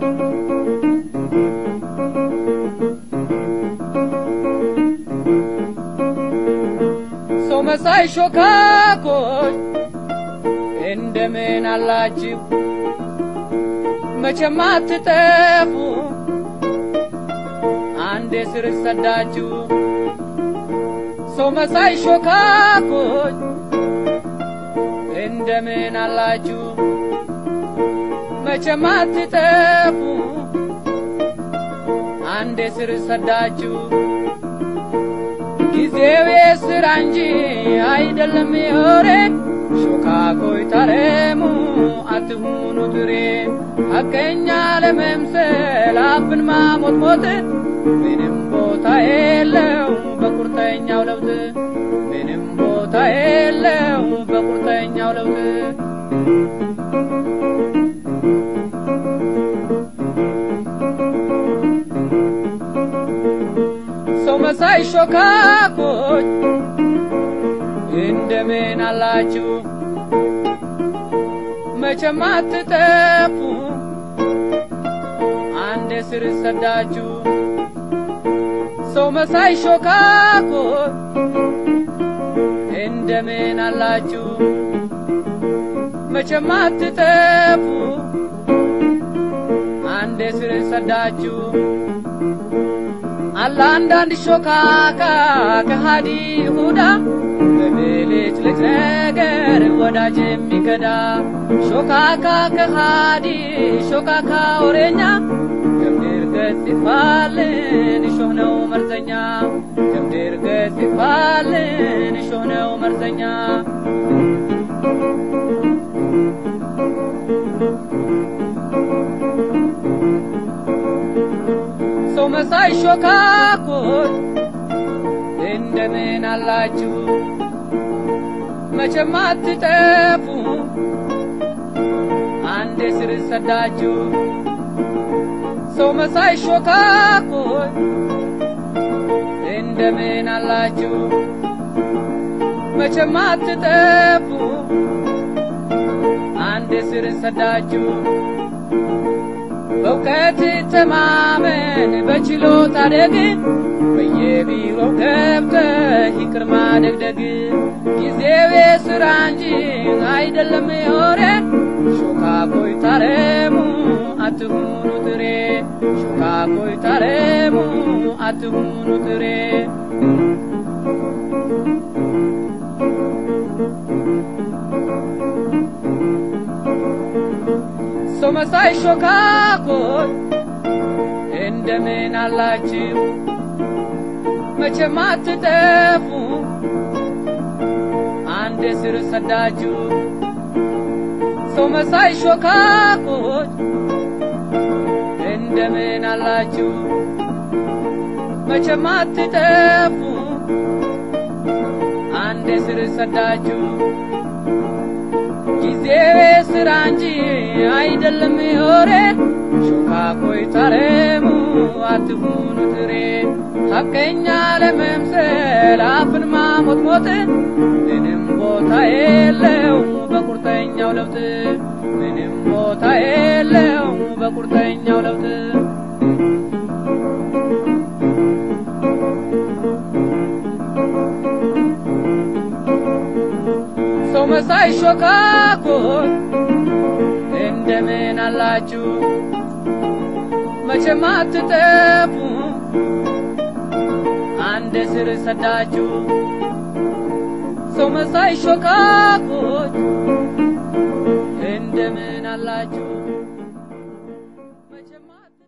ሰው መሳይ ሾካኮች እንደምን አላችሁ? መቼም አትጠፉ አንዴ ስር ሰዳችሁ። ሰው መሳይ ሾካኮች እንደምን አላችሁ? መቼም አትጠፉ አንዴ ስር ሰዳችሁ። ጊዜው የስራ እንጂ አይደለም የወሬ ሾካኮይ ታረሙ አትሁኑ ትሬ ሐቀኛ ለመምሰል አፍን ማሞጥሞጥ ምንም ቦታ የለው በቁርጠኛው ለውጥ ምንም ቦታ የለው በቁርጠኛው ለውጥ ሰው መሳይ ሾካኮች እንደምን አላችሁ? መቼም አትጠፉ አንዴ ስር ሰዳችሁ። ሰው መሳይ ሾካኮች እንደምን አላችሁ? መቼም አትጠፉ አንዴ ስር ሰዳችሁ። አለ አንዳንድ ሾካካ ከሃዲ ይሁዳ በብልጭ ልጭ ነገር ወዳጅ የሚከዳ ሾካካ ከሃዲ ሾካካ ወሬኛ ከምድር ገጽ ይጥፋልን እሾህ ነው መርዘኛ ከምድር ገጽ ይጥፋልን እሾህ ነው መርዘኛ ሰው መሳይ ሾካኮች እንደምን አላችሁ? መቼም አትጠፉ አንዴ ስር ሰዳችሁ። ሰው መሳይ ሾካኮች እንደምን አላችሁ? መቼም አትጠፉ አንዴ ስር ሰዳችሁ። በእውቀት ተማመን በችሎታ ደግ በየቢሮው ገብተህ ይቅር ማደግደግ ጊዜው የሥራ እንጂ አይደለም የወሬ ሾካኮይ ታረሙ አትሁኑ ትሬ ሾካኮይ ታረሙ አትሁኑ ትሬ ሰው መሳይ ሾካኮች እንደምን አላችሁ? መቼም አትጠፉ አንዴ ስር ሰዳችሁ። ሰው መሳይ ሾካኮች እንደምን አላችሁ? መቼም አትጠፉ አንዴ ስር ሰዳችሁ። ጊዜው የሥራ እንጂ አይደለም የወሬ ሾካኮይ ታረሙ አትሁኑ ትሬ ሐቀኛ ለመምሰል አፍን ማሞጥሞጥ ምንም ቦታ የለው በቁርጠኛው ለውጥ ምንም ቦታ የለው በቁርጠኛው ለውጥ ሰው መሳይ ሾካኮች እንደምን አላችሁ? መቼም አትጠፉ አንድ ስር ሰዳችሁ። ሰው መሳይ ሾካኮች እንደምን አላችሁ? መቼም አት-